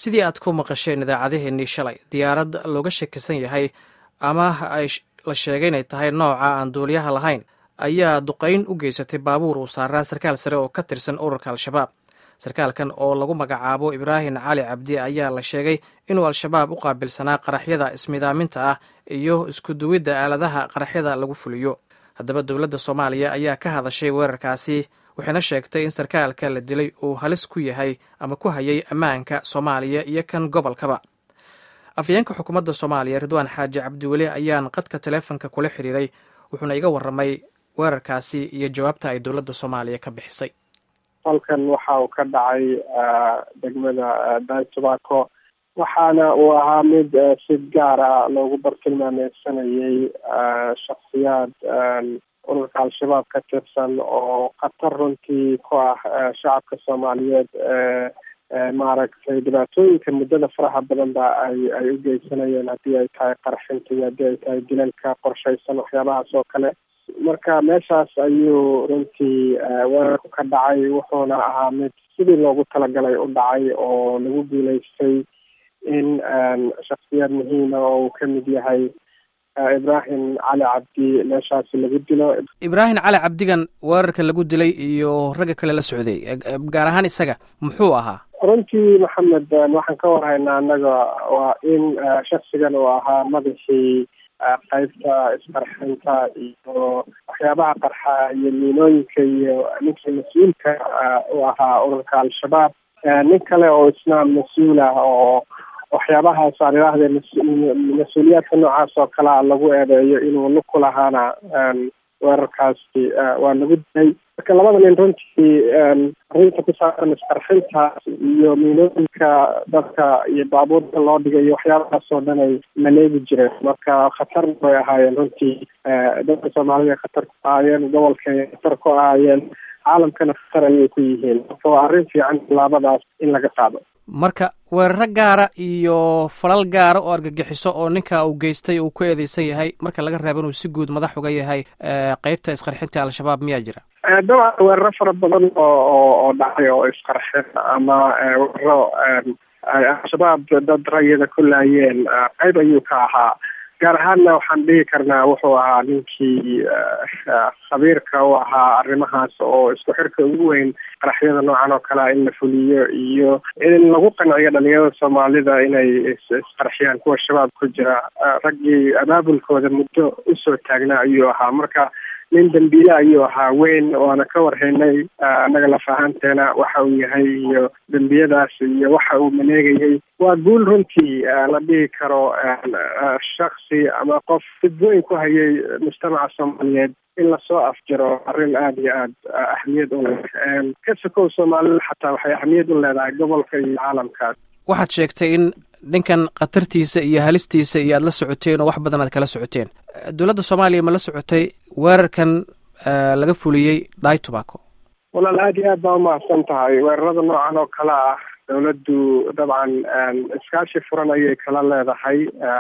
sidii aad ku maqasheen idaacadeheennii shalay diyaarad looga shakisan yahay ama ay la sheegay inay tahay nooca aan duuliyaha lahayn ayaa duqayn u geysatay baabuur uu saaraa sarkaal sare oo ka tirsan ururka al-shabaab sarkaalkan oo lagu magacaabo ibraahim cali cabdi ayaa la sheegay inuu al-shabaab u qaabilsanaa qaraxyada ismidaaminta ah iyo iskuduwidda aaladaha qaraxyada lagu fuliyo haddaba dowladda soomaaliya ayaa ka hadashay weerarkaasi waxayna sheegtay in sarkaalka la dilay uu halis ku yahay ama ku hayay ammaanka soomaaliya iyo kan gobolkaba afyeenka xukuumadda soomaaliya ridwaan xaaji cabdiweli ayaan qadka taleefonka kula xiriiray wuxuuna iga warramay weerarkaasi iyo jawaabta ay dowladda soomaaliya ka bixisay halkan waxa uu ka dhacay degmada daitobacco waxaana uu ahaa mid si gaar ah loogu bartilmaameysanayay shaksiyaad ururka al-shabaab ka tirsan oo khatar runtii ku ah shacabka soomaaliyeed maaragtay dhibaatooyinka muddada faraha badan ba ay ay u geysanayeen haddii ay tahay qarxinta iyo haddii ay tahay dilalka qorshaysan waxyaabahaas oo kale marka meeshaas ayuu runtii weerarku ka dhacay wuxuuna ahaa mid sidii loogu talagalay u dhacay oo lagu guuleystay in shaksiyaad muhiima oo uu ka mid yahay ibraahim cali cabdi meeshaasi lagu dilo ibraahim cali cabdigan weerarka lagu dilay iyo ragga kale la socday gaar ahaan isaga muxuu ahaa runtii maxamed waxaan ka warhaynaa annaga waa in shaksigan uu ahaa madaxii qaybta isqarxinta iyo waxyaabaha qarxa iyo miinooyinka iyo ninkii mas-uulka u ahaa ururka al-shabaab nin kale oo isna mas-uul ah oo waxyaabahaas aan idhaahde mas-uuliyaadka noocaas oo kalea lagu eedeeyo inuu lug ku lahaana weerarkaasi waa lagu dilay marka labada nin runtii arrinta ku saabsan isqarxintaas iyo miinooyinka dadka iyo baabuurka loo dhigay iyo waxyaabahaas oo dhan ay maleegi jireen marka khatar bay ahaayeen runtii dadka soomaalida khatar ku ahaayeen gobolkay khatar ku ahaayeen caalamkana khatar ayay ku yihiin marka waa arrin fiican tallaabadaas in laga qaado marka weeraro gaara iyo falal gaara oo argagixiso oo ninka uu geystay uu ku eedeysan yahay marka laga reebo inuu si guud madax uga yahay qeybta isqarxinta al-shabaab miyaa jira dabcan weeraro fara badan oo oo dhacay oo isqarxin ama weeraro ay al-shabaab dad rayada ku laayeen qeyb ayuu ka ahaa gaar ahaanna waxaan dhihi karnaa wuxuu ahaa ninkii khabiirka u ahaa arrimahaas oo isku xirka ugu weyn qaraxyada noocan oo kalea in la fuliyo iyo in lagu qanciyo dhalinyarada soomaalida inay isqarxiyaan kuwa shabaab ku jira raggii abaabulkooda muddo usoo taagnaa ayuu ahaa marka nin dambiile ayuu ahaa weyn waana ka warhaynay annaga lafahanteena waxa uu yahay iyo dembiyadaas iyo waxa uu maleegayay waa guul runtii la dhihi karo shaksi ama qof dib weyn ku hayay mujtamaca soomaaliyeed in lasoo afjiro arrin aada iyo aad ahmiyad u leh ka sokow soomaalida xataa waxay ahmiyad u leedahay gobolka iyo caalamkaas waxaad sheegtay in ninkan khatartiisa iyo halistiisa iyo aada la socoteen oo wax badan aad kala socoteen dowladda soomaaliya ma la socotay weerarkan laga fuliyey daitobacco walaal aada iyo aad baa umahadsan tahay weerarada noocan oo kale ah dowladdu dabcan iskaashi furan ayay kala leedahay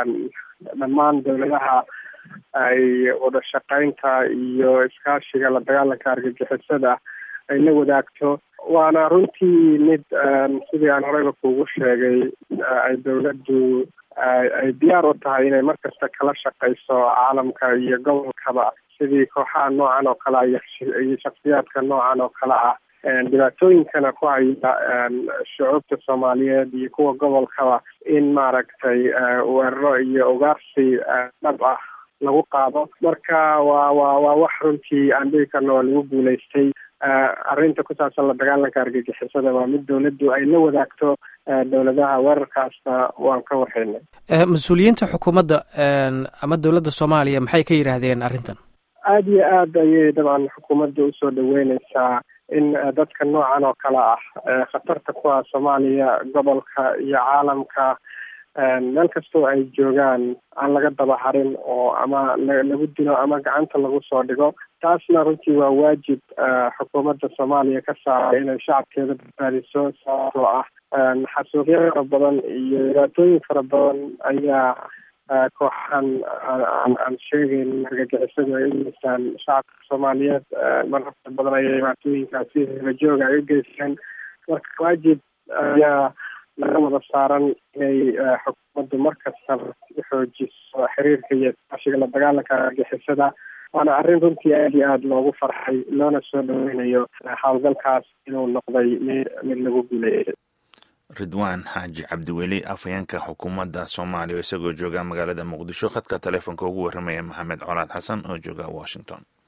dhammaan dowladaha ay wada shaqeynta iyo iskaashiga la dagaalanka argagixisada ay la wadaagto waana runtii mid sidii aan horeyba kuugu sheegay ay dowladdu ay diyaar u tahay inay markasta kala shaqeyso caalamka iyo gobolkaba sidii kooxaha noocan oo kale iyo shaksiyaadka noocan oo kale ah dhibaatooyinkana ku haya shucuubta soomaaliyeed iyo kuwa gobolkaba in maaragtay weeraro iyo ugaarsi dhab ah lagu qaado marka waa waa waa wax runtii aan dhihi karno waa lagu guuleystay arrinta ku saabsan la dagaalanka argagixisada waa mid dowladdu ay la wadaagto dowladaha weerarkaasna waan ka warhaynay mas-uuliyiinta xukuumadda ama dowladda soomaaliya maxay ka yidhaahdeen arrintan aada iyo aad ayay dabcan xukuumadda usoo dhaweyneysaa in dadka noocan oo kale ah khatarta ku ah soomaaliya gobolka iyo caalamka meel kastoo ay joogaan aan laga daba harin oo ama lagu dilo ama gacanta lagu soo dhigo taasna runtii waa waajib xukuumadda soomaaliya ka saara inay shacabkeeda badbaadiso sababtoo ah xasuuqyo fara badan iyo dhibaatooyin fara badan ayaa kooxahan aan sheegeyn argagixisadu ay u geystaan shacabka soomaaliyeed mararka badan ayay dhibaatooyinkaasi hela jooga ay u geystaan marka waajib ayaa laga wada saaran inay xukuumaddu markastaba xoojiso xiriirka iyo iskaashiga la dagaalanka argixisada waana arrin runtii aada iyo aada loogu farxay loona soo dhaweynayo howlgalkaas inuu noqday mid mid lagu guuleeyay ridwaan xaaji cabdiweli afhayeenka xukuumadda soomaaliya oo isagoo jooga magaalada muqdisho khadka taleefonka ugu warramaya maxamed colaad xasan oo jooga washington